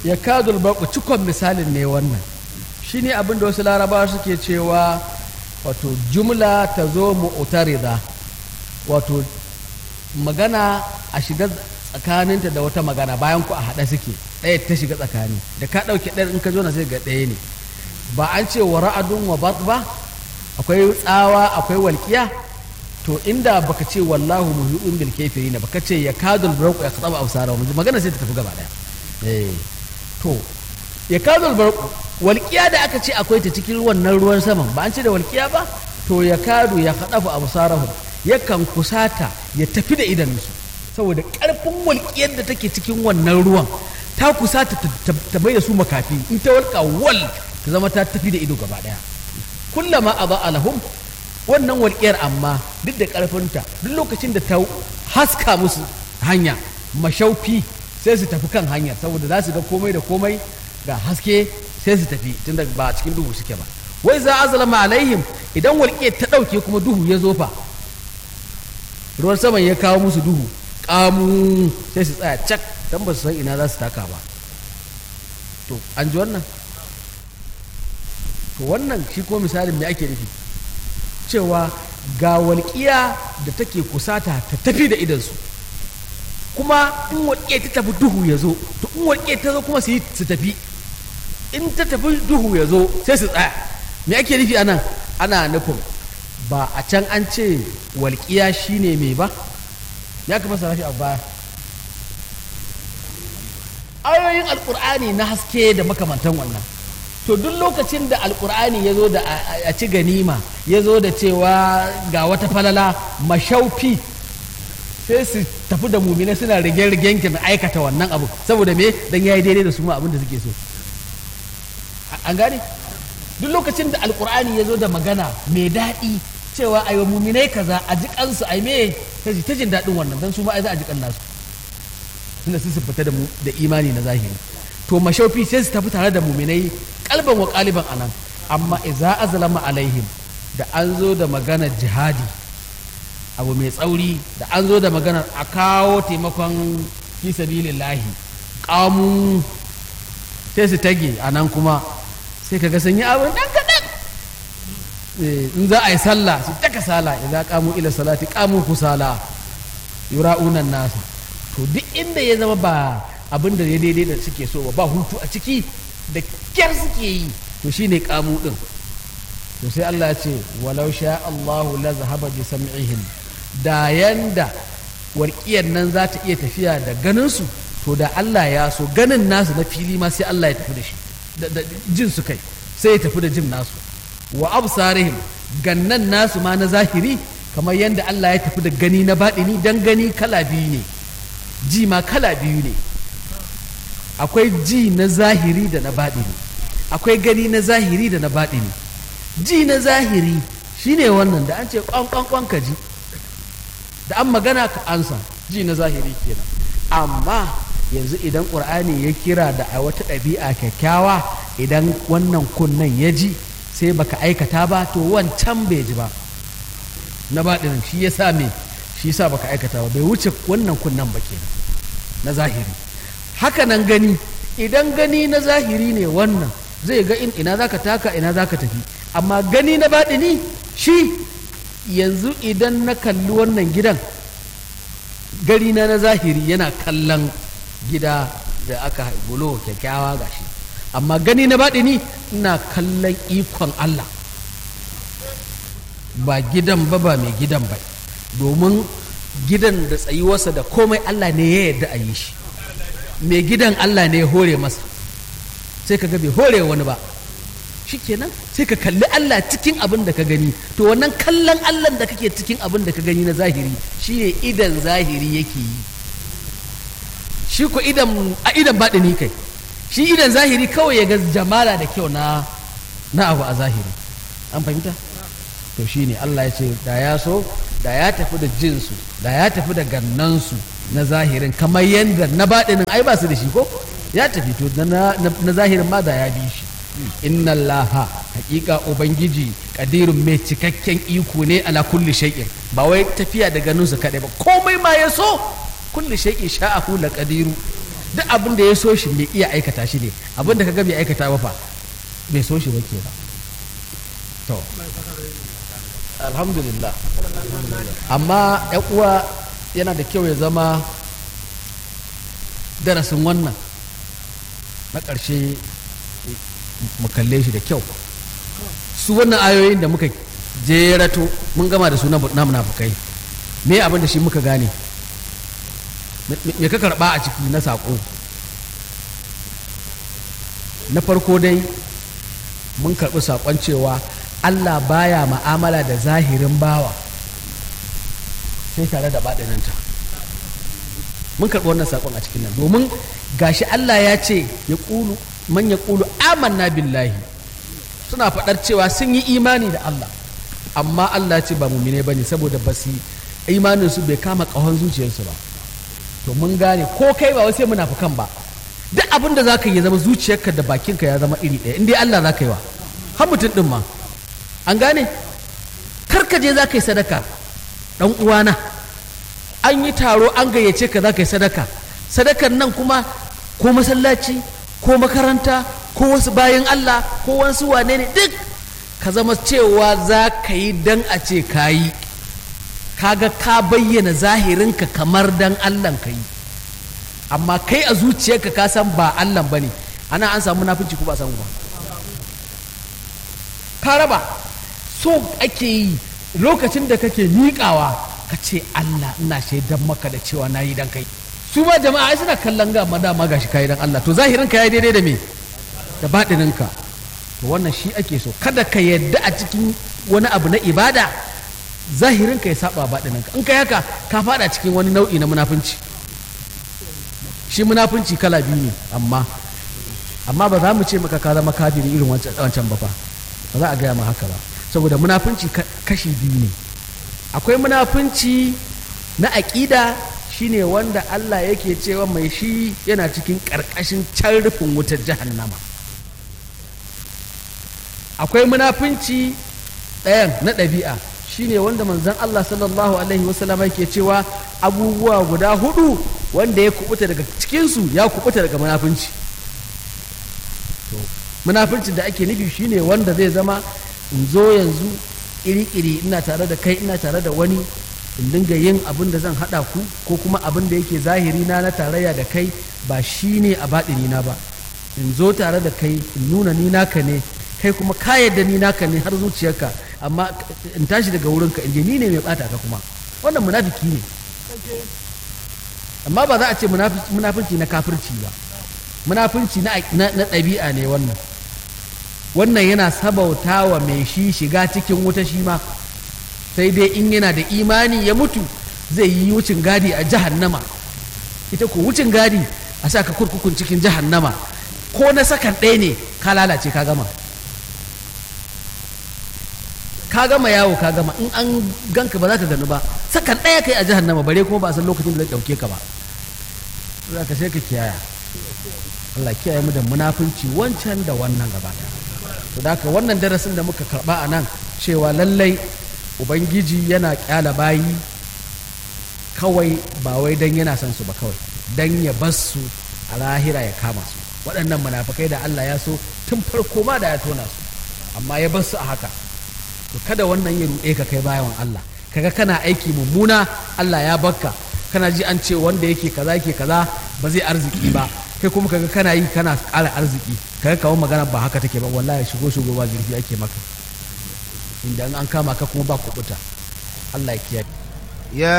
ya kadul baku cikon misalin ne wannan shine abin da wasu larabawa suke cewa wato jumla ta zo mu'tarida wato magana a shiga tsakaninta da wata magana bayan ku a haɗa suke ɗaya ta shiga tsakani da ka ɗauke ɗaya in ka zo na sai ga ɗaya ne ba an ce wa ra'adun wa bat ba akwai tsawa akwai walƙiya to inda baka ce wallahu muhi'un bil kafirin baka ce ya kadul barqu ya qataba absara magana sai ta tafi gaba daya eh to ya kadul barqu walƙiya da aka ce akwai ta cikin wannan ruwan saman ba an ce da walƙiya ba to ya kadu ya qadafu absarahum yakan kusata ya tafi da idanunsu saboda ƙarfin walƙiyar da take cikin wannan ruwan ta kusata ta bai da su makafi in ta walƙa wal ta zama ta tafi da ido gaba daya kullama a lahum wannan walƙiyar amma duk da ƙarfinta duk lokacin da ta haska musu hanya mashaufi sai su tafi kan hanyar saboda za su ga komai da komai ga haske sai su tafi tunda ba cikin duhu suke ba wai za a zalama alaihim idan walƙiyar ta ɗauke kuma duhu ya zo fa ruwan saman ya kawo musu duhu ƙamu sai su tsaya cak don ba su san ina za su taka ba to an ji wannan to wannan shi ko misalin me ake nufi cewa ga walƙiya da take kusata ta tafi da idansu kuma in walƙiya ta tafi duhu ya zo to in walƙiya ta zo kuma su yi su tafi in ta tafi duhu ya zo sai su tsaya me ake nufi anan ana nufin ba a can an ce walƙiya shine mai ba ya kama sa a baya ayoyin alƙur'ani na haske da makamantan wannan to duk lokacin da alkur'ani ya zo da a ci ganima ya zo da cewa ga wata falala mashaufi sai su tafi da mumina suna rige-rigen na aikata wannan abu saboda me dan yayi daidai da su ma abin da suke so an gane duk lokacin da alkur'ani ya zo da magana mai daɗi cewa ayo muminai kaza a ji kansu ai me ta jin daɗin wannan dan su ma ai za a ji kan nasu tunda su fita da imani na zahiri to mashaufi sai su tafi tare da muminai kalban wa kaliban anan amma iza azlama alaihim da an zo da maganar jihadi abu mai tsauri da an zo da maganar a kawo taimakon fi sabilillahi kamu sai su tage a nan kuma sai kaga sun yi abin dan kaɗan in za a yi sallah su taka sala idan kamu ila salati kamu kusala yura'unan nasa to duk inda ya zama ba abin da ya daidai da suke so ba hutu a ciki da kyar suke yi to shine kamu din to sai Allah ya ce walau sha Allahu la zahaba bi sam'ihim da yanda warkiyar nan za ta iya tafiya da ganin su to da Allah ya so ganin nasu na fili ma sai Allah ya tafi da shi da jin su kai sai ya tafi da jin nasu wa absarihim gannan nasu ma na zahiri kamar yanda Allah ya tafi da gani na baɗini dan gani kala biyu ne ji ma kala biyu ne akwai ji na zahiri da na baɗini akwai gani na zahiri da na baɗini ji na zahiri shine wannan da an ce kwankwankwan ka ji da an magana ka ansa ji na zahiri kenan amma yanzu idan ƙur'ani ya kira da a wata ɗabi'a kyakkyawa idan wannan kunnen ya ji sai baka aikata ba to wancan bai ji ba na baɗinin shi ya sa me shi sa baka aikata ba bai wuce wannan kunnen ba kenan na zahiri haka nan gani idan gani na zahiri ne wannan zai ga in ina zaka taka ina zaka tafi amma gani na baɗini shi yanzu idan na kalli wannan gidan gari na na zahiri yana kallon gida da aka bulo kyakkyawa gashi amma gani na baɗini ina kallon ikon Allah ba gidan ba ba mai gidan ba domin gidan da tsayuwarsa da komai Allah ne ya yarda a yi shi mai gidan Allah ne ya hore masa sai ka ga bai hore wani ba shikenan sai ka kalli Allah cikin abin da ka gani to wannan kallon Allah da kake cikin abin da ka gani na zahiri shine idan zahiri yake yi shi ko idan a idan baɗini kai shi idan zahiri kawai ya ga jamala da kyau na na abu a zahiri an fahimta to shine Allah ya ce da ya so da ya tafi da jinsu da ya tafi da gannansu na zahirin kamar yadda na baɗinin ai ba su da shi ko ya tafi to na zahirin ma da ya bi shi inna allaha hakika ubangiji kadirun mai cikakken iko ne ala kulli shay'in ba wai tafiya da ganin su kadai ba komai ma ya so kulli shay'in sha'ahu la qadiru duk abin da ya so shi mai iya aikata shi ne abin da ka ga bai aikata ba fa bai so shi ba ke ba to alhamdulillah amma yan uwa yana da kyau ya zama darasin wannan na ƙarshe mu kalle shi da kyau su wannan ayoyin da muka jerato mun gama da su na munafukai me abin da shi muka gane me ka karɓa a ciki na saƙo na farko dai mun karɓi saƙon cewa allah baya ma'amala da zahirin bawa sai tare da baɗininta mun karɓi wannan saƙon a cikin nan domin gashi allah ya ce ya ƙulu man ya ƙulu amanna billahi suna faɗar cewa sun yi imani da allah amma allah ce ba mumine ba ne saboda ba su imaninsu bai kama ƙahon zuciyarsu ba to mun gane ko kai ba sai munafukan ba duk abin da za ka yi zama zuciyarka da bakinka ya zama iri ɗaya in dai Allah za ka yi wa har mutum ɗin ma an gane karka je za ka yi sadaka ɗan uwana an yi taro an gayyace ka za ka yi sadaka sadakan nan kuma ko masallaci ko makaranta ko wasu bayan Allah ko wasu wane ne duk ka zama cewa za ka yi dan a ce ka yi kaga ka bayyana zahirinka kamar dan Allah ka yi amma kai a zuciyarka ka san ba Allah ba ne ana an samu nafinci ko ba samu ba ka raba so ake yi lokacin da kake miƙawa ka ce Allah ina shaidan maka da cewa na yi dan kai su ma jama'a ai suna kallon ga ma dama gashi ka yi dan Allah to zahirin ka ya daidai da me da baɗininka to wannan shi ake so kada ka yadda a cikin wani abu na ibada zahirin ka ya saba baɗininka in kai haka ka fada cikin wani nau'i na munafunci shi munafunci kala biyu ne amma amma ba za mu ce maka ka zama kafiri irin wancan ba fa ba za a gaya ma haka ba saboda munafunci kashi biyu ne akwai munafunci na aƙida shine wanda Allah yake cewa mai shi yana cikin ƙarƙashin can rufin wutar jahannama akwai munafunci ɗayan na ɗabi'a shine wanda manzon Allah sallallahu alaihi wasallam yake cewa abubuwa guda hudu wanda ya kubuta daga cikinsu ya kubuta daga munafunci to munafunci da ake nufi shine wanda zai zama in zo yanzu iri-iri ina tare da kai ina tare da wani in dinga yin abin da zan haɗa ku ko kuma abin da yake zahiri na na tarayya da kai ba shine a baɗini na ba in zo tare da kai in nuna ni naka ne kai kuma ka yadda ni naka ne har zuciyarka amma in tashi daga wurinka in je ni ne mai bata ka kuma wannan munafiki ne amma ba za a ce munafinci na kafirci ba munafinci na ɗabi'a ne wannan wannan yana sabauta wa mai shi shiga cikin wuta shi ma sai dai in yana da imani ya mutu zai yi wucin gadi a jahannama ita ko wucin gadi a sa ka kurkukun cikin jahannama ko na sakan ɗaya ne ka lalace ka gama ka gama yawo ka gama in an ganka ba za ka gani ba sakan ɗaya kai a jahannama bare kuma ba a san lokacin da zai ɗauke ka ba za ka sai ka kiyaya Allah kiyaye mu da munafunci wancan da wannan gaba to da haka wannan darasin da muka karba a nan cewa lallai ubangiji yana kyala bayi kawai ba wai dan yana son su ba kawai dan ya bar su a lahira ya kama su waɗannan munafukai da Allah ya so tun farko ma da ya tona su amma ya bar su a haka to kada wannan ya ruɗe ka kai bayan Allah kaga kana aiki mummuna Allah ya bakka kana ji an ce wanda yake kaza yake kaza ba zai arziki ba kai kuma kaga kana yi kana ƙara arziki kaga kawo magana ba haka take ba wallahi shigo shigo ba zurfi ake maka inda an kama ka kuma ba kubuta Allah ya kiyaye ya